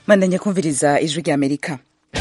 mandanya kumviriza ijwi rya amerika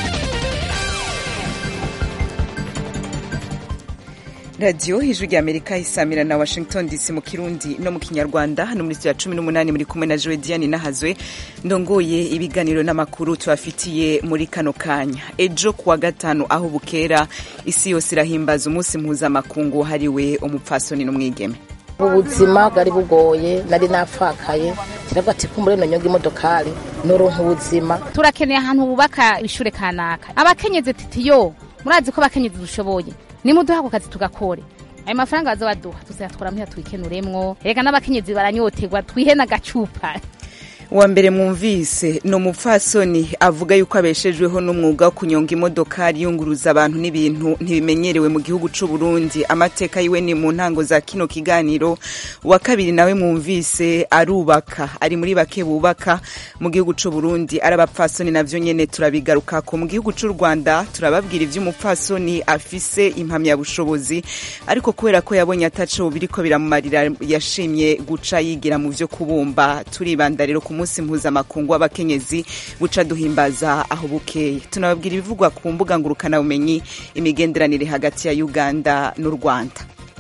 radiyo ijwi rya amerika isamira na washington dc mu kirundi no mu kinyarwanda hano muri ya cumi n'umunani muri kumwe na jowe diane nahazwe ndongoye ibiganiro n'amakuru tubafitiye muri kano kanya ejo kuwa gatanu aho bukera isi yose irahimbaza umunsi mpuzamakungu wahariwe umupfasoni n'umwigeme ubuzima bwari bugoye nari napfakaye kiravuga ati kumbure nonyonga imodokari noronka ubuzima turakeneye ahantu bubaka ishure kanaka abakenyezi titiyo murazi ko abakenyezi dushoboye nimuduha ako kazi tugakore ayo mafaranga baza baduha tuzayatwara muhira twikenuremwo reka n'abakenyezi baranyoterwa twihe n'agacupa uwa mbere mwumvise ni umupfasoni avuga yuko abeshejweho n'umwuga wo kunyonga imodokari yunguruza abantu n'ibintu ntibimenyerewe mu gihugu c'u Burundi amateka yiwe ni mu ntango za kino kiganiro uwa kabiri nawe mwumvise arubaka ari muri bake bubaka mu gihugu c'u Burundi ari abapfasoni navyo nyene turabigarukako mu gihugu c'u Rwanda turababwira ivy'umupfasoni afise impamyabushobozi ariko kubera ko yabonye ataco biriko biramumarira yashimye guca yigira mu vyo kubumba turibanda rero ku munsi mpuzamakungu w'abakenyezi buca duhimbaza aho bukeye tunababwira ibivugwa ku mbuga ngurukanabumenyi imigenderanire hagati ya uganda n'u rwanda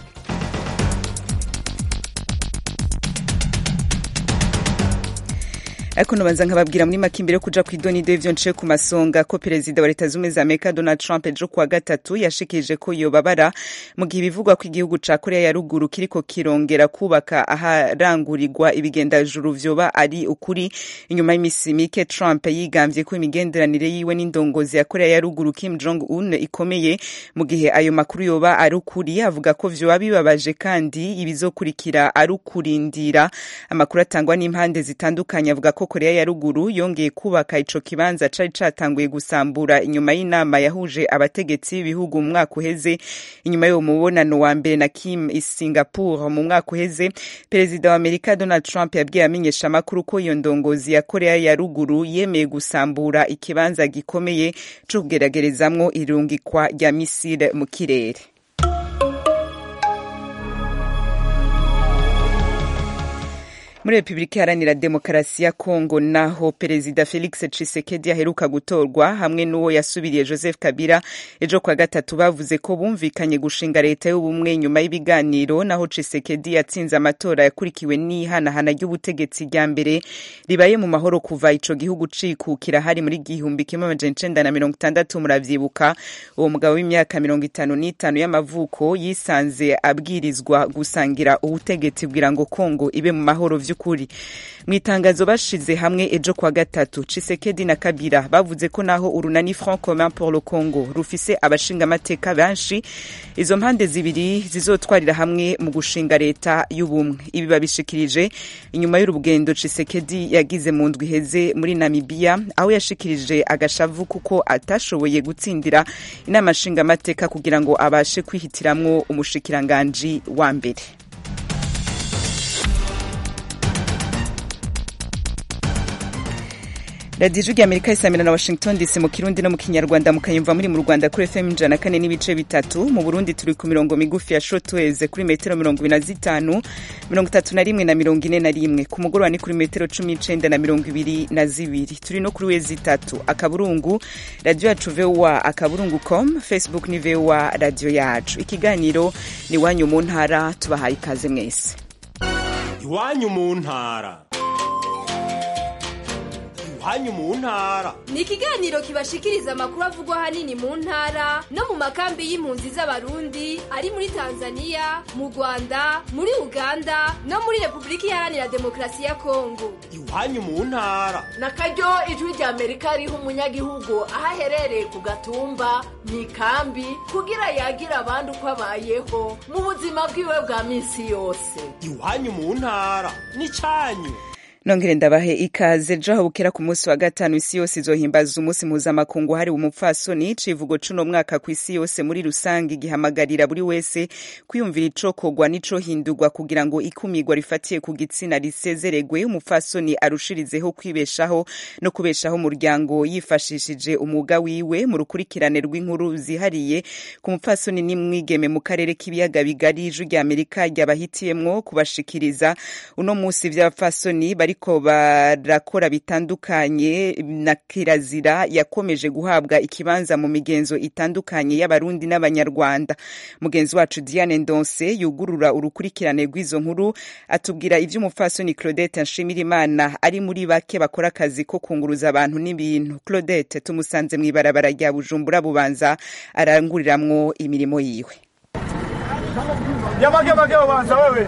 ariko nubanza nkababwira muri make imbere yo kuja kw'idonido y'ivyo nce ku masonga ko perezida wa leta zumwe za amerika donald trump ejo kuwa gatatu yashikirije ko yobabara mu gihe ibivugwa ko igihugu ca korea ya ruguru kiriko kirongera kubaka aharangurirwa ibigendajuru vyoba ari ukuri inyuma y'imisi mike trump yigambye ko imigenderanire yiwe n'indongozi ya korea ya ruguru kim jong un ikomeye mu gihe ayo makuru yoba ari ukuri avuga ko vyoba bibabaje kandi ibizokurikira ari ukurindira amakuru atangwa n'impande zitandukanye avuga ko korea ya ruguru yongeye kubaka ico kibanza cari catanguye gusambura inyuma y'inama yahuje abategetsi b'ibihugu mu mwaka uheze inyuma y'uwo mubonano wa mbere na kim i singapore mu mwaka uheze perezida wa amerika donald trump yabwiye amenyesha amakuru ko iyo ndongozi ya korea ya ruguru yemeye gusambura ikibanza gikomeye co kugeragerezamwo irungikwa rya misile mu kirere muri repubulika iharanira demokarasi ya kongo naho perezida felix tshisekedi aheruka gutorwa hamwe n'uwo yasubiriye joseph kabila ejo kwa gatatu bavuze ko bumvikanye gushinga leta y'ubumwe nyuma y'ibiganiro naho tshisekedi yatsinze amatora yakurikiwe n'ihanahana ry'ubutegetsi rya mbere ribaye mu mahoro kuva ico gihugu cikukira hari muri gihumbi kimwe amajana icenda na mirongo itandatu muravyibuka uwo mugabo w'imyaka mirongo itanu n'itanu y'amavuko yisanze abwirizwa gusangira ubutegetsi bwira ngo kongo ibe mu mahoro vyu by'ukuri mu itangazo bashize hamwe ejo kwa gatatu Tshisekedi na Kabila bavuze ko naho urunani Front Commun pour le Congo rufise abashinga amateka benshi izo mpande zibiri zizotwarira hamwe mu gushinga leta y'ubumwe ibi babishikirije inyuma y'urugendo Tshisekedi yagize mu ndwi iheze muri Namibia aho yashikirije agashavu kuko atashoboye gutsindira inama nshinga amateka kugira ngo abashe kwihitiramwo umushikiranganji wa mbere radiyo ijwi rya amerika isamira na washington dc mu kirundi no mu kinyarwanda mukayumva muri mu rwanda kuri fm ijana kane n'ibice bitatu mu burundi turi ku mirongo migufi ya shotweze kuri metero mirongo ibiri na zitanu mirongo itatu na rimwe na mirongo ine na rimwe ku mugoroba ni kuri metero cumi n'icenda na mirongo ibiri na zibiri turi no kuri wezi itatu akaburungu radiyo yacu voa akaburungu com facebook ni voa radiyo yacu ikiganiro ni iwanyu mu ntara tubahaye ikaze mwese iwanyu mu ntara hanyu mu ntara ni ikiganiro kibashikiriza amakuru avugwa hanini mu ntara no mu makambi y'impunzi z'abarundi ari muri tanzania mu rwanda muri uganda no muri repubulika iharanira demokarasi ya kongo iwanyu mu ntara na karyo ijwi rya amerika riha umunyagihugu aho aherereye ku gatumba mu ikambi kugira yagira abandi uko abayeho mu buzima bwiwe bwa minsi yose iwanyu mu ntara ni cyanyu nongere ndabahe ikaze ejo aho bukera ku munsi wa gatanu isi yose izohimbaza umunsi mpuzamakungu hariwe umupfasoni civugo cuno mwaka ku isi yose muri rusange igihamagarira buri wese kwiyumvira icokorwa n'icohindurwa kugira ngo ikumirwa rifatiye ku gitsina risezeregwe umupfasoni arushirizeho kwibeshaho no kubeshaho umuryango yifashishije umwuga wiwe mu rukurikirane rw'inkuru zihariye ku mupfasoni n'imwigeme mu karere k'ibiyaga bigari ijwi rya amerika ryabahitiyemwo kubashikiriza uno munsi vy'abapfasoni bari bariko barakora bitandukanye na kirazira yakomeje guhabwa ikibanza mu migenzo itandukanye y'abarundi n'abanyarwanda mugenzi wacu Diane Ndonse yugurura urukurikirane rw'izo nkuru atubwira ivy'umupfasoni Claudette Nshimirimana ari muri bake bakora akazi ko kunguruza abantu n'ibintu Claudette tumusanze mw'ibarabara rya Bujumbura bubanza aranguriramwo imirimo yiwe Yabage ubanza wewe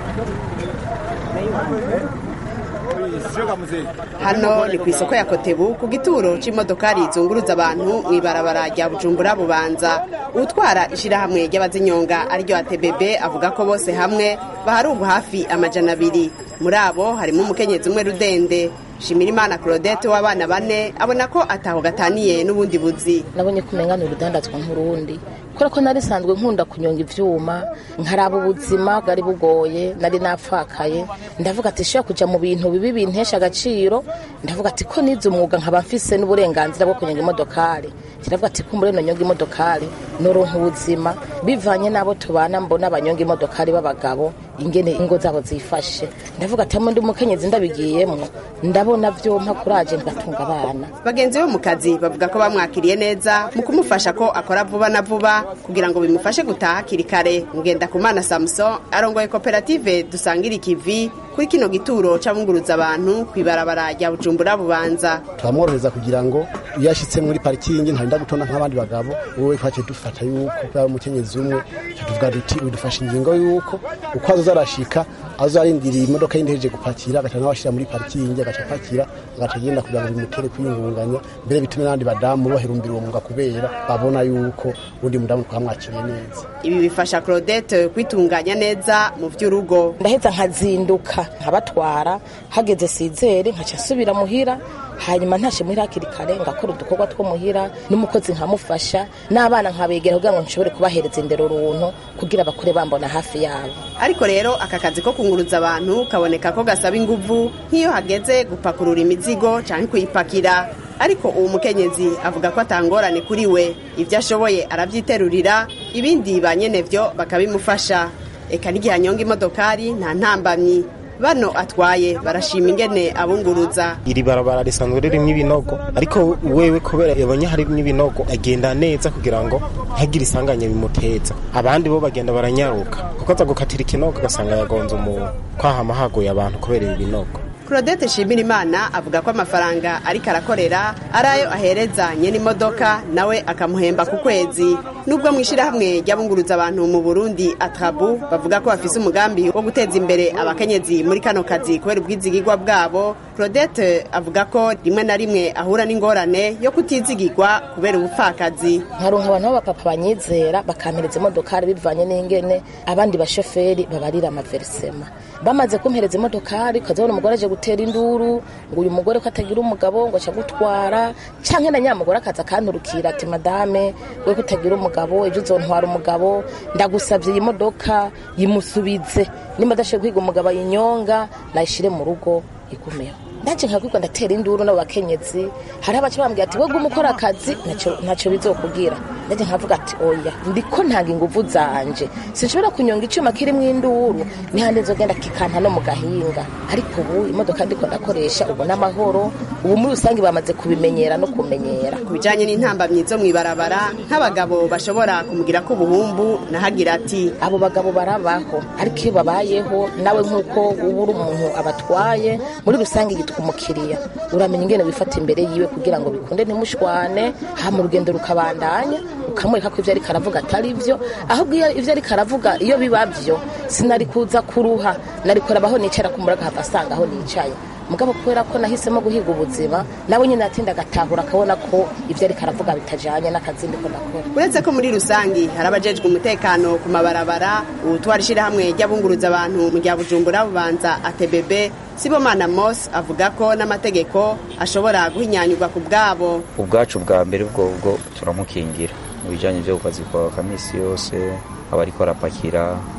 hano ni ku isoko ya kotebu ku gituro c'imodokari zunguruza abantu mw'ibarabara rya bujumbura bubanza utwara ishirahamwe ry'abazinyonga ariryo atbb avuga ko bose hamwe baharugwa hafi amajana abiri muri abo harimo umukenyezi umwe rudende shimirimana claudette w'abana bane abona ko ataho gataniye n'ubundi buzi nabonye ko umenya ni urudandazwa nk'urundi kubera ko nari sanzwe nkunda kunyonga ivyuma nkaraba ubuzima bwari bugoye nari napfakaye ndavuga ati shobora kuja mu bintu bibi bintesha agaciro ndavuga ati ko nize umwuga nkaba mfise n'uburenganzira bwo kunyonga imodokari kiravuga ati kumbure nonyonga imodokari noronka ubuzima bivanye n'abo tubana mbona abanyonga imodokari b'abagabo ingene ingo zabo zifashe ndavuga ati hamwe ndi umukenyezi ndabigiyemwo ndabona vyompa kuraje ngatunga abana bagenzi be mu kazi bavuga ko bamwakiriye neza mu kumufasha ko akora vuba na vuba kugira ngo bimufashe gutaha hakiri kare ngendakumana samuson arongoye koperative dusangira ikivi kuri kino gituro c'abunguruza abantu kw'ibarabara rya bujumbura bubanza turamworohereza kugira ngo iyo ashitse muri parikingi ntarinda gutonda nk'abandi bagabo wowe twaciye dufata yuko kubera umukenyezi umwe tuvuga duti udufasha ingingo yuko uko azoza arashika azo arindiriye imodoka y'indeheje gupakira agaca nawe ashira muri parikingi agaca apakira agaca agenda kugira ngo bimutere kwiyungunganya mbere bitume n'abandi badamu baherumbira uwo mwuga kubera babona yuko undi mudamu twamwakiriye neza ibi bifasha claudette kwitunganya neza mu vy'urugo ndaheza nkazinduka nkabatwara hageze sizere nkaca nsubira muhira hanyuma ntashe muhira hakiri kare ngakora udukorwa two muhira n'umukozi nkamufasha n'abana nkabegera kugira ngo nshobore kubahereza indero runtu kugira bakure bambona hafi yabo ariko rero aka kazi ko kunguruza abantu kaboneka ko gasaba inguvu nk'iyo hageze gupakurura imizigo canke kuyipakira ariko uwo mukenyezi avuga ko atangorane kuri we ibyo ashoboye aravyiterurira ibindi ba nyenevyo bakabimufasha eka n'igihe anyonga imodokari nta ntambamyi bano atwaye barashima ingene abunguruza iri barabara risanzwe ririmo ibinogo ariko wewe kubera yabonye harimo ibinogo agenda neza kugira ngo ntagire isanganya bimuteza abandi bo bagenda baranyaruka kuko aza gukatira ikinogo ugasanga yagonze umuntu kwahama haguye abantu kubera ibi binogo claudette shimirimana avuga ko amafaranga ariko arakorera ari ayo ahereza nyene imodoka nawe akamuhemba ku kwezi nubwo mu ishyirahamwe ry'abunguruza abantu mu burundi atrabu bavuga ko bafise umugambi wo guteza imbere abakenyezi muri kano kazi kubera ubwizigirwa bwabo claudette avuga ko rimwe na rimwe ahura n'ingorane yo kutizigirwa kubera ubupfakazi nkaronka abantu b'abapapa banyizera bakampereza imodokari bivanye n'ingene abandi bashoferi babarira amaverisema bamaze kumpereza imodokari ukazabona umugore aje gutera induru ngo uyu mugore ko atagira umugabo ngo aca gutwara canke na nyamugore akaza akanturukira ati madame we ko utagira umugabo ejo uzontwara umugabo ndagusavye iyi modoka yimusubize nimba adashoboye kwiga umugabo ayinyonga nayishire mu rugo igumeho nanje nkakwirwa ndatera induru n'abo bakenyezi hari abaca bambwira ati we gume ukora akazi ntacyo bizokubwira nanje nkavuga ati oya ndiko ntanga inguvu zanje sinshobora kunyonga icuma kirimo induru nihande nzogenda kikanta no mu gahinga ariko ubu imodoka ndiko ndakoresha ubu n'amahoro ubu muri rusange bamaze kubimenyera no kumenyera ku bijanye n'intambamyi zo mw'ibarabara nk'abagabo bashobora kumugira ko ubuhumbu nahagira ati abo bagabo barabaho ariko iyo babayeho nawe nk'uko uba uri umuntu abatwaye muri rusange yitwa umukiriya uramenya ingene wifata imbere yiwe kugira ngo bikunde ntimushwane hama urugendo rukabandanya ukamwereka ko ivyo ariko aravuga atari vyo ahubwo iyo ivyo ariko aravuga iyo biba vyo sinari kuza kuruha nari kurabaho nicara kumuraga hava asanga aho nicaye mugabo kubera ko nahisemo guhiga ubuzima nawe nyine atinda agatahura akabona ko ivyo ariko aravuga bitajanye n'akazi ndiko ndakora uretse ko muri rusangi hari abajejwe umutekano ku mabarabara ubutwara ishirahamwe ry'abunguruza abantu mu rya bujumbura bubanza atbb sibomana mos avuga ko n'amategeko ashobora guhinyanyurwa ku bwabo ubwacu bwa mbere bwo bwo turamukingira mu bijanye vyo ku kazi kwa kamisi yose aba ariko arapakira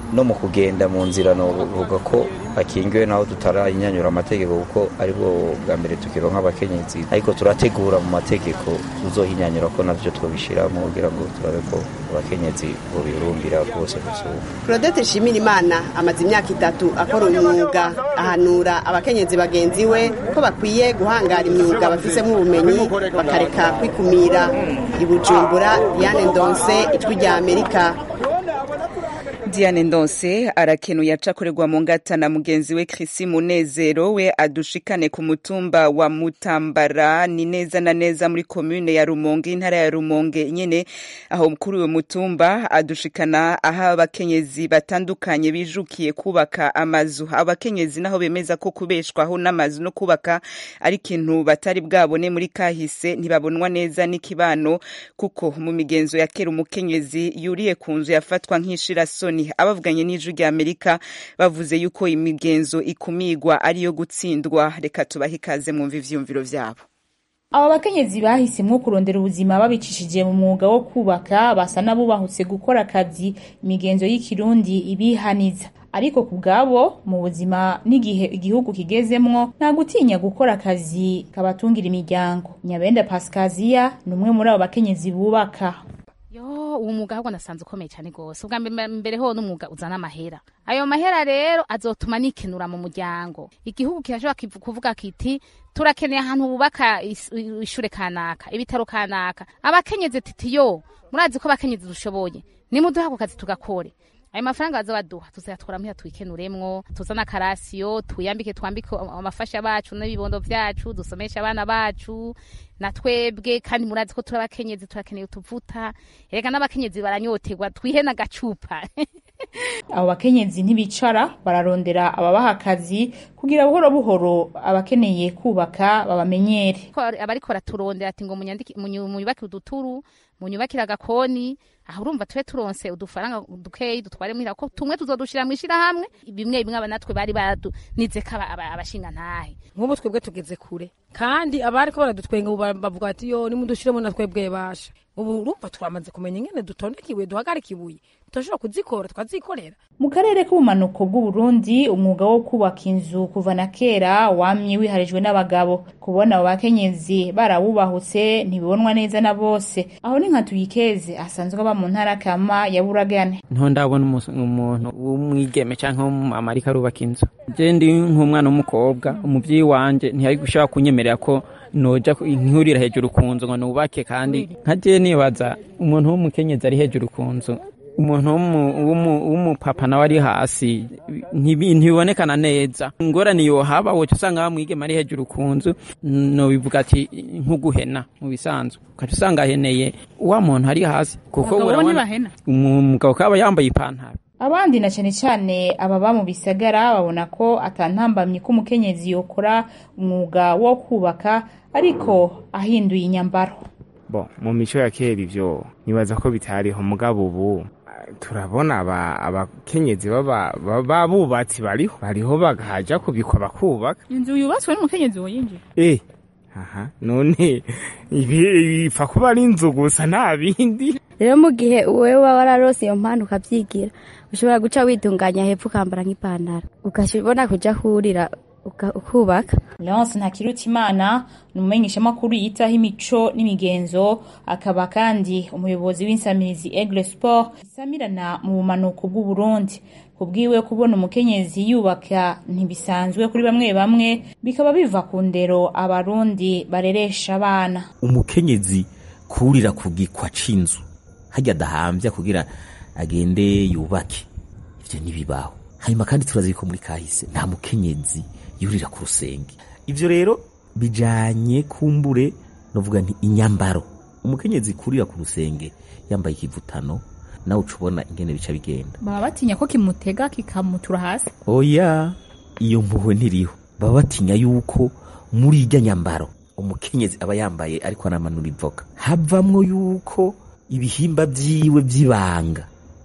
no mu kugenda mu nzira novuga ko bakingiwe naho tutarayinyanyura amategeko kuko aribwo bwa mbere tukironka abakenyezi ariko turategura mu mategeko tuzohinyanyura ko navyo twobishiramo kugira ngo turabe ko abakenyezi bobirumbira rwose gusumba Claudette Nshimirimana amaze imyaka itatu akora umwuga ahanura abakenyezi bagenzi we ko bakwiye guhangara imyuga bafisemo ubumenyi bakareka kwikumira i Bujumbura Diane Ndonse ijwi rya Amerika Diane Ndonse arakenuye acakorerwa mu ngata na mugenzi we Chrissy Munezero we adushikane ku mutumba wa Mutambara ni neza na neza muri commune ya Rumonge intara ya Rumonge nyene aho kuri uwo mutumba adushikana aho abakenyezi batandukanye bijukiye kubaka amazu abakenyezi naho bemeza ko kubeshwaho n'amazu no kubaka ari ikintu batari bwabone muri kahise ntibabonwa neza n'ikibano kuko mu migenzo ya kera umukenyezi yuriye ku nzu yafatwa nk'ishirasoni abavuganye n'ijwi rya amerika bavuze yuko imigenzo ikumigwa ariyo gutsindwa reka tubahe ikaze mwumva ivyiyumviro vyabo aba bakenyezi bahisemwo kurondera ubuzima babicishije mu mwuga wo kubaka basa n'abubahutse gukora akazi imigenzo y'ikirundi ibihaniza ariko ku bwabo mu buzima n'igihe igihugu kigezemwo nta gutinya gukora akazi kabatungira imiryango nyabenda pasikaziya ni umwe muri abo bakenyezi bubaka yo uwo mwuga ahubwo nasanze ukomeye cyane rwose ubwa mbere ho n'umwuga uzana amahera ayo mahera rero azotuma nikenura mu muryango igihugu kirashobora kuvuga kiti turakeneye ahantu bubaka ishure kanaka ibitaro kanaka abakenyezi titi yo murazi ko abakenyezi dushoboye nimuduha ako kazi tugakore ayo mafaranga baza baduha tuzayatwara muhira twikenuremwo tuzana akarasiyo twiyambike twambike amafasha bacu n'ibibondo vyacu dusomeshe abana bacu na twebwe kandi murazi ko turi abakenyezi turakeneye utuvuta erega n'abakenyezi baranyoterwa twihe n'agacupa abo bakenyezi ntibicara bararondera ababaha akazi kugira buhoro buhoro abakeneye kubaka babamenyere abariko baraturondera ati ngo munyubake uduturu munyubakire agakoni aho urumva tube turonse udufaranga dukeyi dutware muhira ko tumwe tuzodushira mu ishirahamwe bimwe bimwe abanatwe bari baradunizeko abashinga ntahe nk'ubu twebwe tugeze kure kandi abariko baradutwenga ubu bavuga ati yo nimudushiremo na twebwe basha ubu urumva twamaze kumenya ingene dutondeka ibuye duhagarika ibuye tudashobora kuzikora twazikorera mu karere k'ubumanuko bw'uburundi umwuga wo kubaka inzu kuva na kera wamye wiharijwe n'abagabo kubona abo bakenyezi barawubahutse ntibibonwa neza na bose aho ni nka tuyikeze asanzwe aba mu ntara kama ya buragane nto ndabona umuntu w'umwigeme canke w'umumama ariko arubaka inzu je ndi nk'umwana w'umukobwa umuvyeyi wanje ntiyari gushobora kunyemerera ko noja nkurira hejuru ku nzu ngo nubake kandi nka je nibaza umuntu w'umukenyezi ari hejuru ku nzu umuntu w'umupapa nawe ari hasi ntibibonekana neza ingorane yohaba woca usanga bamwigema ari hejuru ku nzu nobivuga ati nk'uguhena mu bisanzwe ukaca usanga aheneye wa muntu ari hasi kuko umugabo kaba yambaye ipantaro abandi na cyane cyane ababa mu bisagara babona ko atantambamye ko umukenyezi yokora umwuga wo kubaka ariko ahinduye inyambaro bo mu mico ya kera ivyo nibaza ko bitariho mugabo ubu turabona abakenyezi babubatsi bariho bariho bagaja kubikwa bakubaka inzu yubatswe n'umukenyezi woyinjira eh aha none ibi ipfa kuba ari inzu gusa nta bindi rero mu gihe wowe waba wararose iyo mpano ukabyigira ushobora guca witunganya hepfo ukambara nk'ipantaro ukabona kuja hurira ukubaka leonce ntakirutimana ni umumenyeshamakuru yitaho imico n'imigenzo akaba kandi umuyobozi w'insamirizi egle sport isamirana mu bumanuko bw'uburundi kubwiwe kubona umukenyezi yubaka ntibisanzwe kuri bamwe bamwe bikaba biva ku ndero abarundi bareresha abana umukenyezi kurira ku gikwa c'inzu harya adahambya kugira agende yubake ivyo ntibibaho hanyuma kandi turazi ko muri kahise nta mukenyezi yurira ku rusenge ivyo rero bijanye kumbure novuga nti inyambaro umukenyezi kurira ku rusenge yambaye ikivutano nawe uca ubona ingene bica bigenda baba batinya ko kimutega kikamutura hasi oya iyo mpuhwe ntiriho baba batinya yuko muri irya nyambaro umukenyezi aba yambaye ariko anamanura ivoka havamwo yuko ibihimba vyiwe vy'ibanga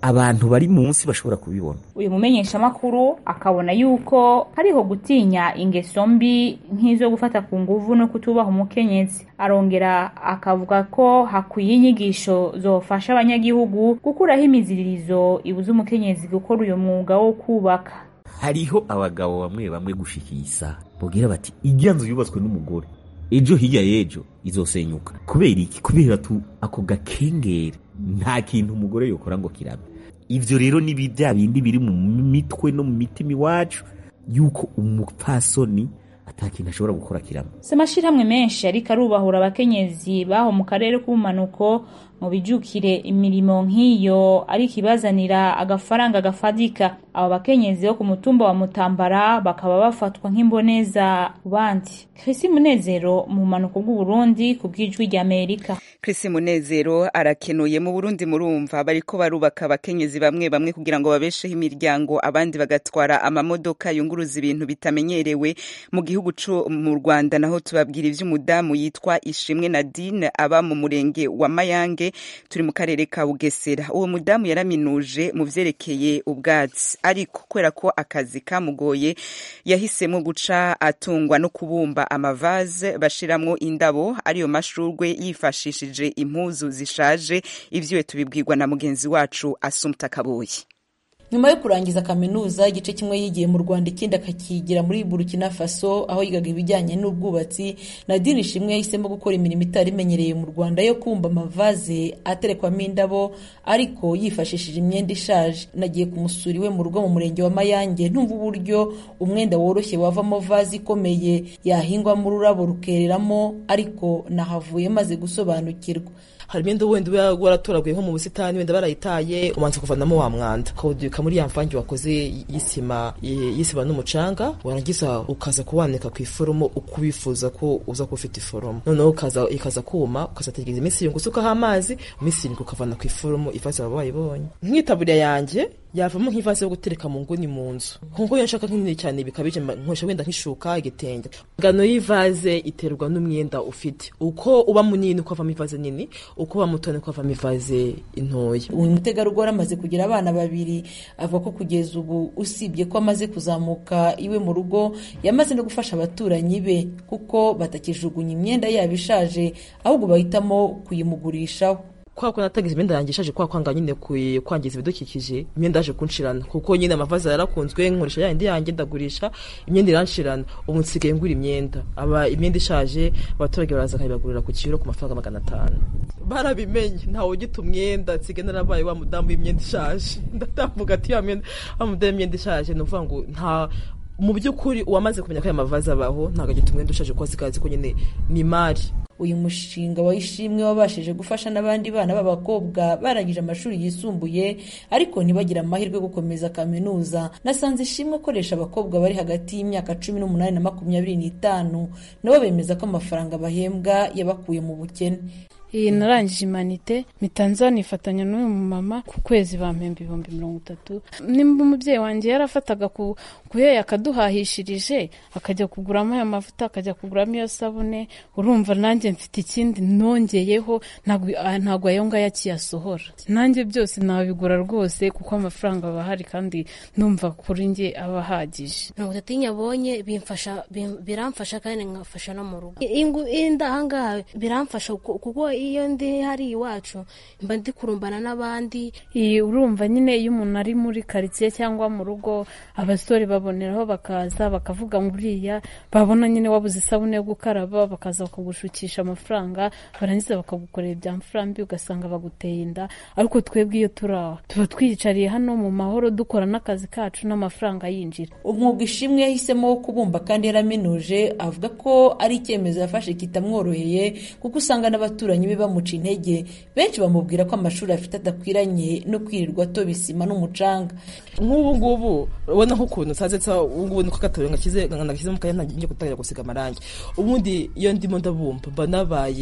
abantu bari munsi bashobora kubibona uyu mumenyeshamakuru akabona yuko hariho gutinya ingeso mbi nk'izo gufata ku nguvu no kutubaha umukenyezi arongera akavuga ko hakwiye inyigisho zofasha abanyagihugu gukuraho imiziririzo ibuza umukenyezi gukora uyu mwuga wo kubaka hariho abagabo bamwe bamwe gushikisa bubwira bati ijya nzu yubatswe n'umugore ejo hirya y'ejo izosenyuka kubera iki kubera tu ako gakengeri nta kintu umugore yokora ngo kirabe ivyo rero ni bya bindi biri mu mitwe no mu mitima iwacu yuko umupfasoni ata kintu ashobora gukora kiramo si amashirahamwe menshi ariko arubahura abakenyezi baho mu karere k'ubumanuko mu bijukire imirimo nk'iyo ariko ibazanira agafaranga gafadika abo bakenyezi bo ku mutumba wa mutambara bakaba bafatwa nk'imboneza ku bandi Chris Munezero mu bumanuko bw'Uburundi ku bw'ijwi ry'Amerika Chris Munezero arakenuye mu Burundi murumva bariko barubaka abakenyezi bamwe bamwe kugira ngo babesheho imiryango abandi bagatwara amamodoka yunguruza ibintu bitamenyerewe mu gihugu co mu Rwanda naho tubabwira ivy'umudamu yitwa Ishimwe Nadine aba mu murenge wa Mayange turi mu karere ka Bugesera uwo mudamu yaraminuje mu vyerekeye ubwatsi ariko kubera ko akazi kamugoye yahisemo guca atungwa no kubumba amavaze bashiramwo indabo ariyo mashurwe yifashishije impuzu zishaje ivyo tubibwirwa na mugenzi wacu Asumta Kaboyi nyuma yo kurangiza kaminuza igice kimwe yigiye mu rwanda ikindi akakigira muri burkina faso aho yigaga ibijyanye n'ubwubatsi nadine ishimwe yahisemo gukora imirimo itari imenyereye mu rwanda yo kumba amavaze aterekwamo indabo ariko yifashishije imyenda ishaje nagiye kumusura iwe mu rugo mu murenge wa mayange ntumva uburyo umwenda woroshye wavamo vaze ikomeye yahingwamo ururabo rukereramo ariko nahavuye maze gusobanukirwa hari imyenda wenda uba waratoraguye nko mu busitani wenda barayitaye ubanza kuvanamo wa mwanda ukawudubika muri ya mvange wakoze y'isima y'isima n'umucanga warangiza ukaza kuwanika ku iforomo uko ubifuza ko uza kuba ufite iforomo noneho ukaza ikaza kuma ukazategereza iminsi irindwi usukaho amazi iminsi irindwi ukavana ku iforomo ivaze waba wayibonye nk'itaburiya yanjye yavamo nk'ivaze yo gutereka mu nguni mu nzu nkuko iyo nshaka nk'inini cyane bikabije nkoresha wenda nk'ishuka igitenge ingano y'ivaze iterwa n'umwenda ufite uko uba munini uko avamo ivaze nini uko uba muto niko avamo ivaze intoya uyu mutegarugori amaze kugira abana babiri avuga ko kugeza ubu usibye ko amaze kuzamuka iwe mu rugo yamaze no gufasha abaturanyi be kuko batakijugunya imyenda yabo ishaje ahubwo bahitamo kuyimugurishaho kwa ko natagize imyenda yanjye ishaje kwa kwanga nyine kwangiza ibidukikije imyenda yaje kunshirana kuko nyine amavaze yarakunzwe nkoresha ya yindi yanjye ndagurisha imyenda iranshirana ubu nsigaye ngura imyenda aba imyenda ishaje abaturage baraza bakayibagurira ku kiro ku mafaranga magana atanu barabimenye ntawe ugita umwenda nsigaye narabaye wa mudamu w'imyenda ishaje ndatambuga ati wa mudamu w'imyenda ishaje ni ukuvuga ngo nta mu by'ukuri uwamaze kumenya ko aya mavaze abaho ntabwo agita umwenda ushaje kuko asigaye azi ko nyine ni imari uyu mushinga wa ishimwe wabashije gufasha n'abandi bana b'abakobwa barangije amashuri yisumbuye ariko ntibagire amahirwe yo gukomeza kaminuza nasanze ishimwe akoresha abakobwa bari hagati y'imyaka cumi n'umunani na makumyabiri n'itanu nabo bemeza ko amafaranga bahembwa yabakuye mu bukene iyi narangije imanite mitanza nifatanya n'uyu mumama ku kwezi bampemba ibihumbi mirongo itatu nimba umubyeyi wanjye yarafataga ku kuheya akaduhahishirije akajya kuguramo ayo mavuta akajya kuguramo iyo sabune urumva nanjye mfite ikindi nongeyeho ntabwo ayo ngayo akiyasohora nanjye byose nabigura rwose kuko amafaranga aba ahari kandi numva kuri njye aba ahagije mirongo itatu nyabonye biramfasha kandi nkafasha no mu rugo inda ahangaha biramfasha kuko iyo ndi hari iwacu mba ndi kurumbana n'abandi urumva nyine iyo umuntu ari muri karitsiye cyangwa mu rugo abasore baboneraho bakaza bakavuga ngo uriya babona nyine wabuze isabune yo gukaraba bakaza bakagushukisha amafaranga barangiza bakagukorera ibya mfurambi ugasanga baguteye inda ariko twebwe iyo turi aho tuba twiyicariye hano mu mahoro dukora n'akazi kacu n'amafaranga yinjira umwuga ishimwe yahisemo wo kubumba kandi yaraminuje avuga ko ari icyemezo yafashe kitamworoheye kuko usanga n'abaturanyi be bamuca intege benshi bamubwira ko amashuri afite adakwiranye no kwirirwa atoba isima n'umucanga nk'ubu ngubu ubona nk'ukuntu nsaze ubu ngubu niko gatoya ngashyize ngashyize mu kanya ntangiye gutangira gusiga amarangi ubundi iyo ndimo ndabumba mba nabaye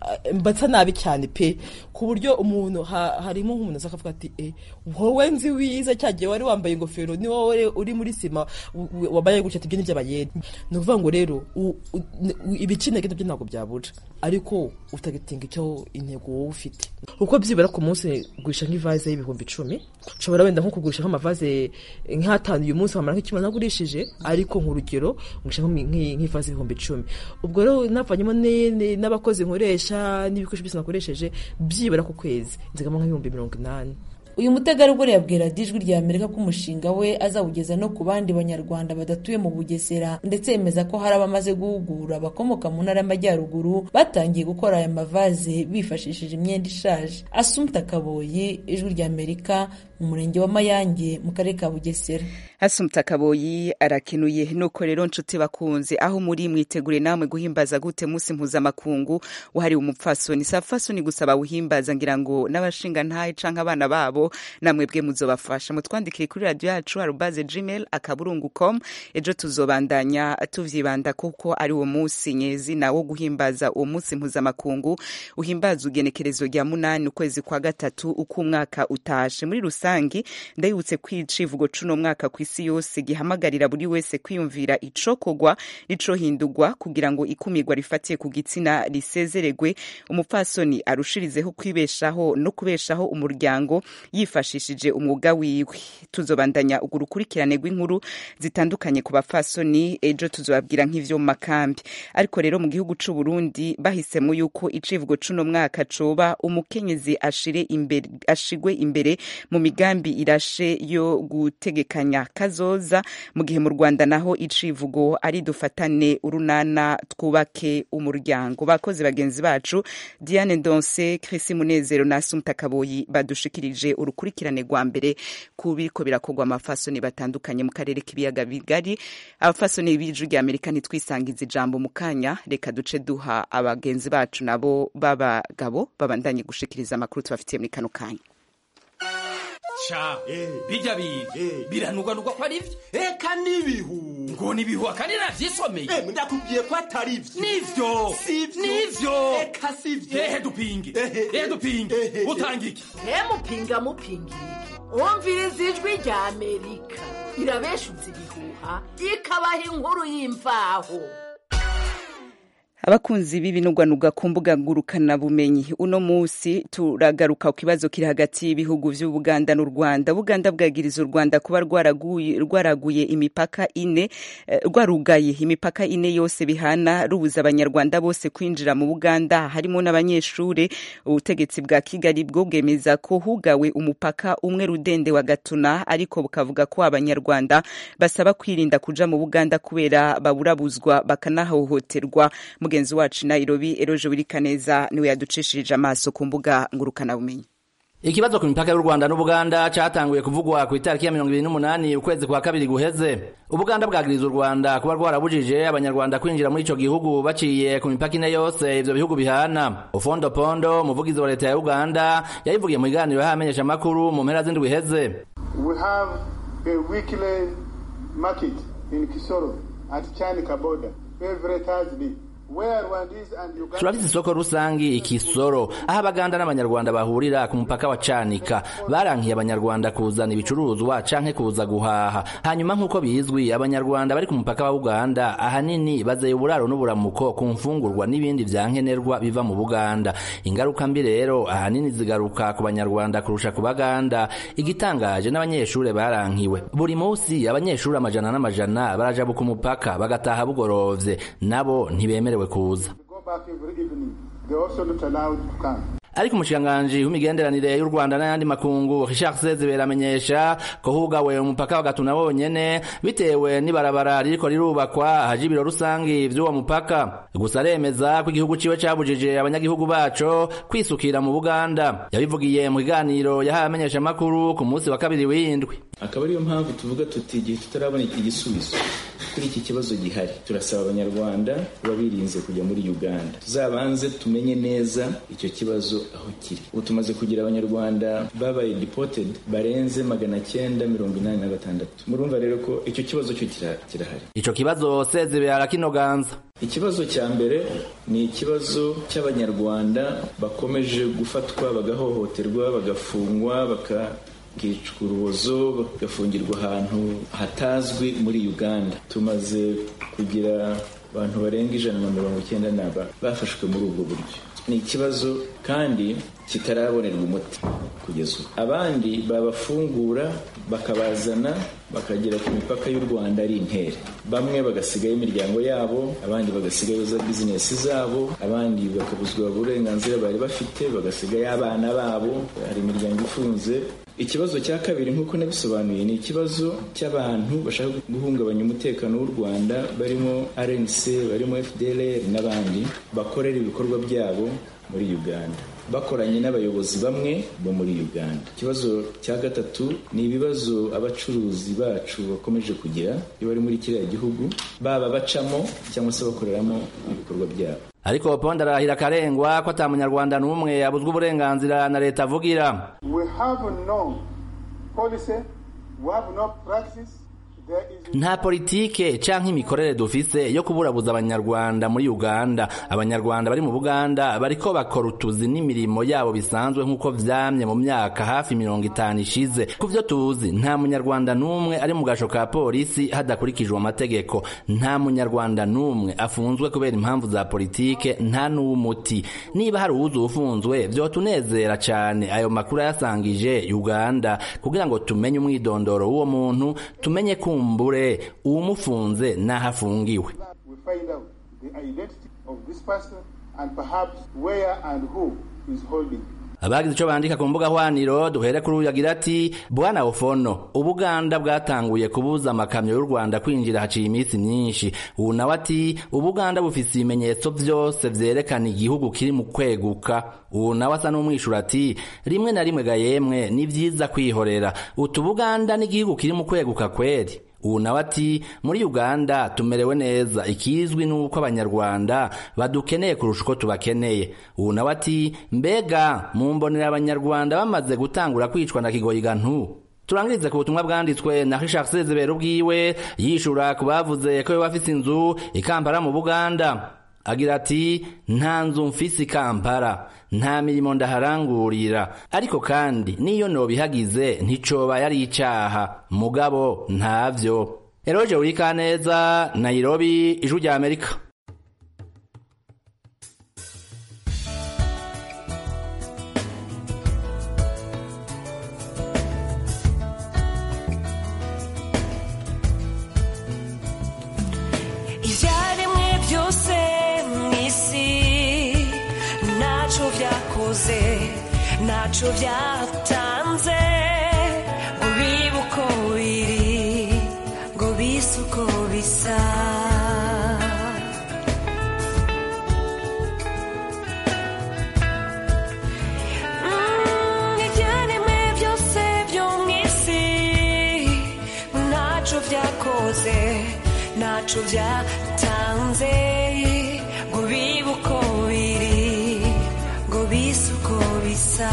eh, mbasa nabi cyane pe ku buryo umuntu ha- harimo nk'umuntu aza akavuga ati eh, wowe nzi wiza cyagiye wari wambaye ingofero ni wowe uri muri sima w- w- wambaye gutya ati ibyo ni iby'abayede ni ukuvuga ngo rero u- u- u- ibicinege byo ntabwo byabura ariko utagitinga icyo intego wowe ufite uko byibura ku munsi gurisha nk'ivaze y'ibihumbi icumi ushobora wenda nko kugurisha nk'amavaze nk'atanu uyu munsi wamara nk'ikimwe nagurishije ariko nk'urugero ngurisha nk'imi- nk'i- nk'ivaze y'ibihumbi icumi ubwo rero navanyemo ne- ne- n'abakozi nkoresha n'ibikoresho byose nakoresheje byibura ku kwezi nzigamo nk'ibihumbi mirongo inani uyu mutegarugori yabwira ijwi rya amerika ko umushinga we azawugeza no ku bandi banyarwanda badatuye mu bugesera ndetse yemeza ko hari abamaze guhugura abakomoka mu ntara y'amajyaruguru batangiye gukora aya mavaze bifashishije imyenda ishaje asumta kaboyi ijwi rya amerika mu murenge wa mayange mu karere ka bugesera Asumta Kaboyi arakenuye nuko rero nshuti bakunze aho muri mwitegure namwe guhimbaza gute musi mpuzamakungu wahariwe umupfasoni si abapfasoni gusa bawuhimbaza ngira ngo n'abashinga ntahe canke abana babo namwe bwe muzobafasha mutwandikire kuri radio yacu arubaze gmail akaburungu com ejo tuzobandanya tuvyibanda kuko ari uwo musi nyezina wo guhimbaza uwo musi mpuzamakungu uhimbaza ugenekerezo rya munani ukwezi kwa gatatu uko umwaka utashe muri rusangi ndayibutse ko icivugo cuno mwaka ku isi yose gihamagarira buri wese kwiyumvira icokogwa n'icohindurwa kugira ngo ikumirwa rifatiye ku gitsina risezeregwe umupfasoni arushirizeho kwibeshaho no kubeshaho umuryango yifashishije umwuga wiwe tuzobandanya urwo rukurikirane rw'inkuru zitandukanye ku bapfasoni ejo tuzobabwira nk'ivyo mu makambi ariko rero mu gihugu c'u Burundi bahisemo yuko icivugo cuno mwaka coba umukenyezi ashire imbere ashigwe imbere mu migambi irashe yo gutegekanya kazoza mu gihe mu Rwanda naho icivugo ari dufatane urunana twubake umuryango bakozi bagenzi bacu Diane Ndonse Chris Munezero na Asumta Kaboyi badushikirije urukurikirane rwa mbere ku biriko birakorwa amafasoni batandukanye mu karere k'ibiyaga bigari abafasoni b'ijwi rya Amerika ntitwisangiza ijambo mu kanya reka duce duha abagenzi bacu nabo b'abagabo babandanye gushikiriza amakuru tubafitiye muri kano kanya ca bijya biga biranugwanugwa ko ari byo eka n'ibihu ngo nibihu akandi navyisomeye ndakubwiye ko atari byo nivyo nivyo eka sivyo ehe dupinge ehe dupinge utanga iki mupinga mupingira iki wumviriza ijwi rya amerika irabeshutse ibihuha ikabaha inkuru y'imvaho abakunzi b'ibinugwanuga ku mbuga ngurukanabumenyi uno munsi turagaruka ku kibazo kiri hagati y'ibihugu vy'ubuganda n'u rwanda buganda bwagiriza u rwanda kuba rwaraguye rwaraguye imipaka ine eh, rwarugaye imipaka ine yose bihana rubuza abanyarwanda bose kwinjira mu buganda harimo n'abanyeshure ubutegetsi bwa kigali bwo bwemeza ko hugawe umupaka umwe rudende wa gatuna ariko bukavuga ko abanyarwanda basaba kwirinda kuja mu buganda kubera baburabuzwa bakanahohoterwa mugenzi wacu nairobi eroje wirikaneza niwe yaducishirije amaso ku mbuga ngurukanabumenyi Ikibazo ku mipaka y'u Rwanda n'Ubuganda cyatanguye kuvugwa ku itariki ya 28 ukwezi kwa kabiri guheze. Ubuganda bwagiriza u Rwanda kuba rwarabujije abanyarwanda kwinjira muri ico gihugu baciye ku mipaka ine yose ivyo bihugu bihana. Ofondo Pondo, umuvugizi wa leta ya Uganda, yabivugiye mu biganiro yahamenyesha amakuru mu mpera z'indwi iheze. We have a weekly market in Kisoro at Chanika border every Thursday. Where Rwandese and Uganda turafise isoko rusangi ikisoro aho abaganda n'abanyarwanda bahurira ku mupaka wa canika barankiye abanyarwanda kuzana ibicuruzwa canke kuza guhaha hanyuma nk'uko bizwi abanyarwanda bari ku mupaka wa uganda ahanini bazeye uburaro n'uburamuko ku mfungurwa n'ibindi vyankenerwa biva mu buganda ingaruka mbi rero ahanini zigaruka ku banyarwanda kurusha ku baganda igitangaje n'abanyeshure barankiwe buri musi abanyeshure amajana n'amajana barajabuka umupaka bagataha bugorovye nabo ntibemerewe kuza go back every evening. They also not allowed to come. ariko umushikiranganji w'imigenderanire y'u Rwanda n'ayandi makungu Richard Sezibera amenyesha ko hugawe umupaka wa Gatuna wonyene bitewe n'ibarabara ririko rirubakwa haje ibiro rusangi vy'uwo mupaka gusa aremeza ko igihugu ciwe cabujije abanyagihugu baco kwisukira mu Buganda yabivugiye mu kiganiro yahaye amenyesha makuru ku munsi wa kabiri w'indwi akaba ariyo mpamvu tuvuga tuti igihe tutarabona igisubizo kuri iki kibazo gihari turasaba abanyarwanda kuba birinze kujya muri uganda tuzabanze tumenye neza icyo kibazo aho kiri ubu tumaze kugira abanyarwanda babaye deported barenze magana cyenda mirongo inani na gatandatu murumva rero ko icyo kibazo cyo kira- kirahari ico kibazo Sezibera kinoganza ikibazo cya mbere ni ikibazo cy'abanyarwanda bakomeje gufatwa bagahohoterwa bagafungwa bakakicwa urubozo bagafungirwa ahantu hatazwi muri uganda tumaze kugira abantu barenga ijana na mirongo icyenda n'aba bafashwe muri ubwo buryo ni ikibazo kandi kitarabonerwa umuti kugeza ubu abandi babafungura bakabazana bakagera ku mipaka y'u rwanda ari intere bamwe bagasigayo imiryango yabo abandi bagasigayo za bizinesi zabo abandi bakabuzwa uburenganzira bari bafite bagasigayo abana babo hari imiryango ifunze ikibazo cya kabiri nk'uko nabisobanuye ni ikibazo cy'abantu bashaka guhungabanya umutekano w'u rwanda barimo rnc barimo fdlr n'abandi bakorera ibikorwa byabo muri uganda bakoranye n'abayobozi bamwe bo muri uganda ikibazo cya gatatu ni ibibazo abacuruzi bacu bakomeje kugira iyo bari muri kiriya gihugu baba bacamo cyangwa se bakoreramo ibikorwa byabo ariko ponda arahira akarengwa ko ata munyarwanda n'umwe yabuzwa uburenganzira na leta avugira We have no policy, we have no practice. There is nta politike canke imikorere dufise yo kuburabuza abanyarwanda muri uganda abanyarwanda bari mu buganda bariko bakora utuzi n'imirimo yabo bisanzwe nk'uko vyamye mu myaka hafi mirongo itanu ishize ku vyo tuzi nta munyarwanda n'umwe ari mu gasho ka polisi hadakurikijwe amategeko nta munyarwanda n'umwe afunzwe kubera impamvu za politike nta n'uw'umuti niba hari uwuzi ufunzwe vyotunezera cane ayo makuru yasangije uganda kugira ngo tumenye umwidondoro w'uwo muntu tumenye kumbure uwumufunze n'aho afungiwe we find out the identity of this person and perhaps where and who is holding. abagize ico bandika ku mbuga hwaniro duhere kuri uyu agira ati bwana ofono ubuganda bwatanguye kubuza amakamyo y'u rwanda kwinjira haciye iminsi myinshi ubu nawe ati ubuganda bufise ibimenyetso vyose vyerekana igihugu kiri mu kweguka ubu nawe asa n'umwishura ati rimwe na rimwe ga yemwe ni vyiza kwihorera utu buganda n'igihugu kiri mu kweguka kweri ubu nawe ati muri uganda tumerewe neza ikizwi nuko abanyarwanda badukeneye kurusha uko tubakeneye ubu nawe ati mbega mumbonera abanyarwanda bamaze gutangura kwicwa na kigoyiga ntu turangirize ku butumwa bwanditswe na Richard Sezibera ubwiwe yishura ku bavuze ko we bafise inzu ikampara mu Buganda agira ati nta nzu mfise ikampara nta mirimo ndaharangurira ariko kandi niyo nobihagize nticoba yari icaha mugabo ntavyo eroje urikaneza nairobi ijwi rya amerika ibyaremwe byose mu isi ntacyo byakoze ntacyo byatanze ngo bibe uko biri ngo bise uko bisa Mm, ibyaremwe byose byo mu isi ntacyo byakoze ntacyo byatanze ngo bibe uko biri ngo bise uko bisa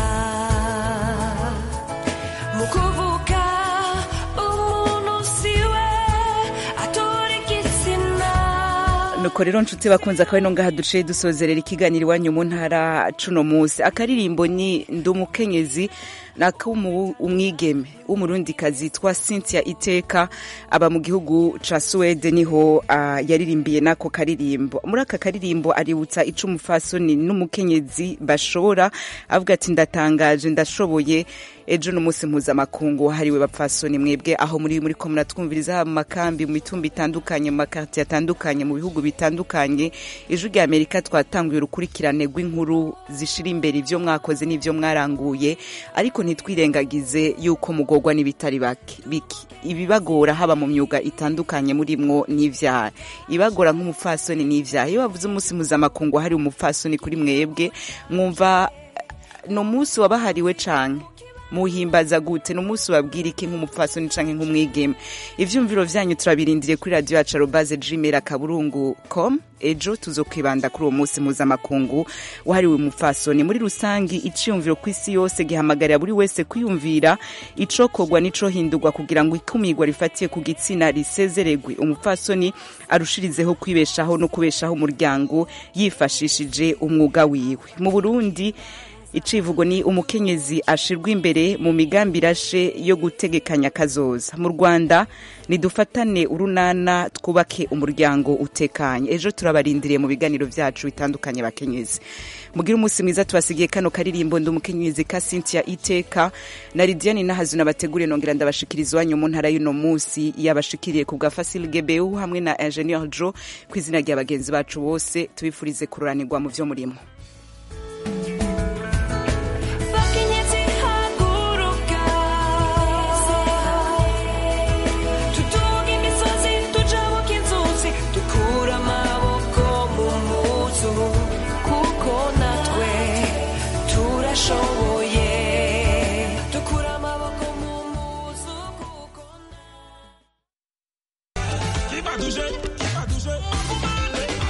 mu kuvuga umuntu siwe atora igitsina nuko rero nshuti bakunze akaba ino ngaha duciye dusozerera ikiganiro iwanyu mu ntara cuno munsi akaririmbo ni ndi umukenyezi nako umwigeme w'umurundikazi yitwa cynthia iteka aba mu gihugu ca suwede niho uh, yaririmbiye n'ako karirimbo muri aka karirimbo aributsa ico umufasoni n'umukenyezi bashobora avuga ati ndatangaje ndashoboye ejo n'umunsi mpuzamakungu wahariwe bapfasoni mwebwe aho muri muri ko muratwumviriza haba mu makambi mu mitumba itandukanye mu makartiye atandukanye mu bihugu bitandukanye ijwi rya amerika twatanguye urukurikirane rw'inkuru zishira imbere ivyo mwakoze n'ivyo mwaranguye ariko ntitwirengagize yuko mugorwa n'ibitari biki ibibagora haba mu myuga itandukanye murimwo n'ivyaha ibagora nk'umupfasoni n'ivyaha iyo bavuze umunsi mpuzamakungu wahariwe umupfasoni kuri mwebwe mwumva ni umunsi wabahariwe canke muhimbaza gute ni umunsi ubabwira iki nk'umupfasoni canke nk'umwigeme ivyumviro vyanyu turabirindiriye kuri radiyo yacu arobaze gmail akaburungu com ejo tuzokwibanda kuri uwo munsi mpuzamakungu wahariwe umupfasoni muri rusangi iciyumviro ku isi yose gihamagarira buri wese kwiyumvira icokorwa n'icohindurwa kugira ngo ikumirwa rifatiye ku gitsina risezeregwe umupfasoni arushirizeho kwibeshaho no kubeshaho umuryango yifashishije umwuga wiwe mu burundi icivugo ni umukenyezi ashirwa imbere mu migambi irashe yo gutegekanya kazoza mu rwanda nidufatane urunana twubake umuryango utekanye ejo turabarindiriye mu biganiro vyacu bitandukanye bakenyezi mugire umunsi mwiza tubasigiye kano karirimbo ndi umukenyezi ka cynthia iteka na lidiane nahazu nabategure nongera ndabashikiriza iwanyu mu ntara y'uno munsi yabashikiriye ku bwa fasil gebeu hamwe na ingenieur jo ku izina rya bagenzi bacu bose tubifurize kururanirwa mu vyo murimo